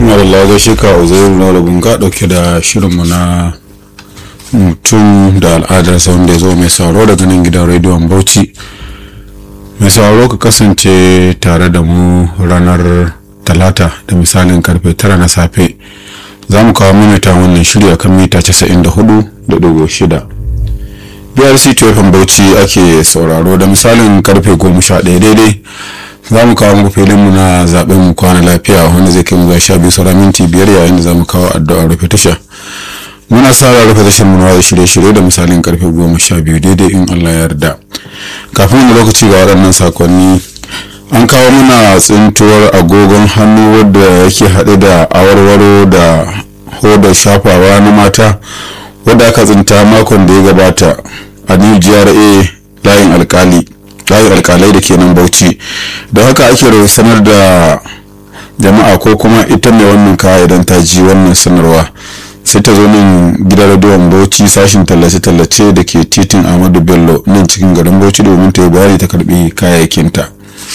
Allah gaishe ka uzairu na rabin ka dauke da shirinmu na mutum da al'adarsa wanda ya zo mai sauro daga nan gidan rediyon bauchi mai sauro ka kasance tare da mu ranar talata da misalin karfe tara na safe za mu kawo mamata wannan shiri akan mita 94.6 brc tofin bauchi ake sauraro da misalin karfe 11 daidai za mu kawo muku filinmu na zaɓen mu kwana lafiya wanda zai kai mu zuwa sha biyu sauran minti biyar yayin da za mu kawo addu'ar rufe tasha muna sa rufe tashar mu na shirye-shirye da misalin karfe goma sha biyu daidai in allah ya yarda kafin wani lokaci ga waɗannan sakonni an kawo mana tsintuwar agogon hannu wadda yake haɗe da awarwaro da hodar shafawa na mata wadda aka tsinta makon da ya gabata a new gra layin alkali layin alkalai da ke nan bauchi da haka ake sanar da jama'a ko kuma ita mai wannan kaya idan ta ji wannan sanarwa sai ta zo nan gidan rediyon bauchi sashin tallace-tallace da ke titin ahmadu bello nan cikin garin bauchi domin ta yi bayani ta karbi kayayyakinta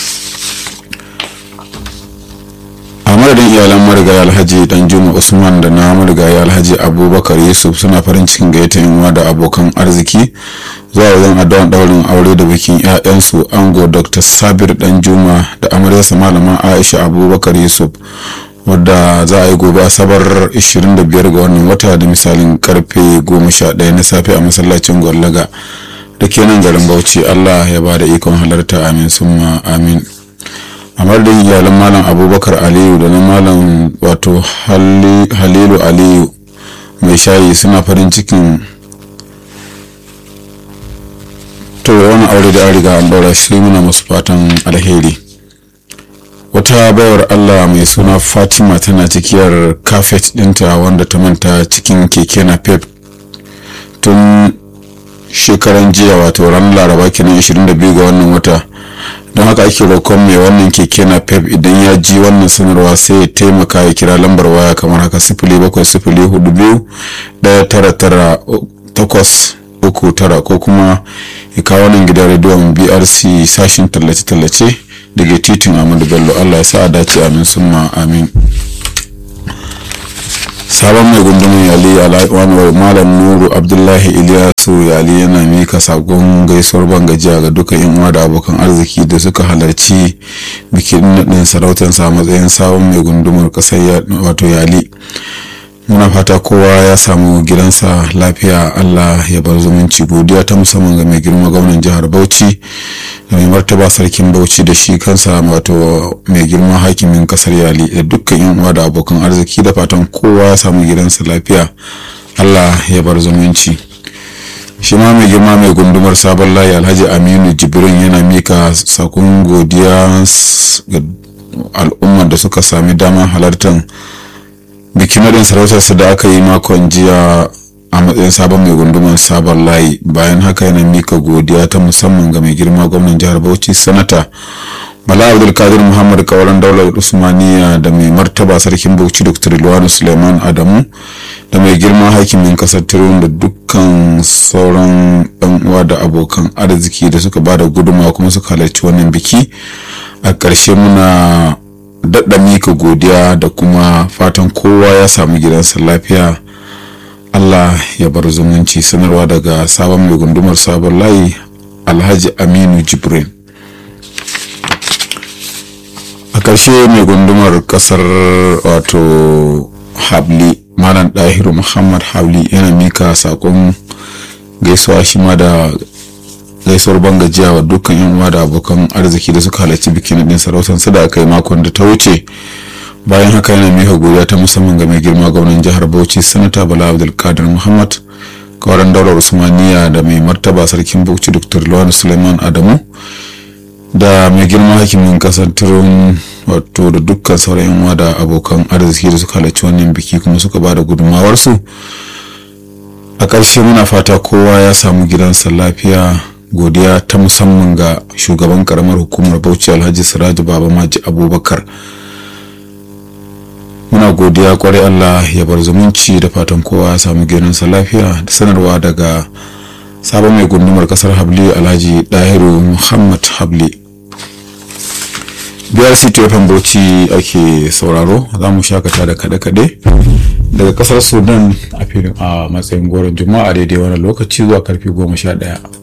a madadin iyalan marigayi alhaji dan juma usman da na marigayi alhaji abubakar yusuf suna farin cikin gayyata yan da abokan arziki zuwa wajen addu'an daurin aure da bikin 'ya'yansu ango dr sabir dan juma da amaryarsa malama aisha abubakar yusuf wadda za a yi gobe asabar 25 ga wannan wata da misalin karfe 11 na safe a masallacin gwallaga da ke nan garin bauchi allah ya ba da ikon halarta amin summa amin a madadin iyalan malam abubakar aliyu da na malam wato halilu aliyu mai shayi suna farin cikin to wani aure da an riga an daura shi muna masu fatan alheri wata bayar allah mai suna fatima tana cikiyar kafet dinta wanda ta manta cikin keke na pep tun shekaran jiya wato ranar laraba kenan 22 ga wannan wata don haka ake roƙon mai wannan keke na pep idan ya ji wannan sanarwa sai ya taimaka ya kira lambar waya kamar haka sifili bakwai sifili hudu biyu ɗaya tara tara takwas uku tara ko kuma ya kawo nan gidan rediyon brc sashin tallace-tallace daga titin amadu bello allah ya sa a dace amin summa amin sabon mai gundumin yali malam nuru abdullahi iliyasu yali yana mika sakon gaisuwar bangajiya ga duka yan uwa da abokan arziki da suka halarci bikin naɗin sarautarsa a matsayin sabon mai gundumar ƙasar wato yali muna fata kowa ya samu gidansa lafiya allah ya bar zumunci godiya ta musamman ga mai girma gwamnan jihar bauchi da mai martaba sarkin bauchi da shi kansa wato mai girma hakimin kasar yali da dukkan yan uwa da abokan arziki da fatan kowa ya samu gidansa lafiya allah ya bar zumunci shi ma mai girma mai gundumar sabon layi alhaji aminu jibrin yana mika sakon godiya ga al'ummar da suka sami damar halartar bikin nadin sarautarsa da aka yi makon jiya a matsayin sabon mai gundumar sabon layi bayan haka yana mika godiya ta musamman ga mai girma gwamnan jihar bauchi sanata bala abdulkadir muhammad kawaran daular usmaniya da mai martaba sarkin bauchi dr ilwanu suleiman adamu da mai girma hakimin kasar tirun da dukkan sauran yan uwa da abokan arziki da suka bada gudunmawa kuma suka halarci wannan biki a ƙarshe muna daɗa mika godiya da kuma fatan kowa ya samu gidansa lafiya allah ya bar zumunci sanarwa daga sabon mai gundumar sabon layi alhaji aminu jibrin a ƙarshe mai gundumar ƙasar wato habli malam ɗahiru muhammad habli yana mika saƙon gaisuwa shi ma da gaisuwar bangajiya wa dukkan yan uwa da abokan arziki da suka halarci bikin din sarautar su da aka yi makon da ta wuce bayan haka yana mika godiya ta musamman ga mai girma gwamnan jihar bauchi sanata bala abdulkadir muhammad kawaran daular usmaniya da mai martaba sarkin bauchi dr lawan suleiman adamu da mai girma hakimin kasar turun wato da dukkan sauran yan uwa da abokan arziki da suka halarci wannan biki kuma suka ba da gudunmawarsu a ƙarshe muna fata kowa ya samu gidansa lafiya godiya ta musamman ga shugaban karamar hukumar bauchi alhaji siraju baba maji abubakar muna godiya kwarai allah ya bar zumunci da fatan kowa ya samu gidansa lafiya da sanarwa daga sabon mai gundumar kasar habli alhaji dahiru muhammad habli biyar city fm bauchi ake sauraro za mu shakata da kaɗe-kaɗe daga ƙasar sudan a filin a matsayin goron juma'a daidai wani lokaci zuwa karfe goma sha ɗaya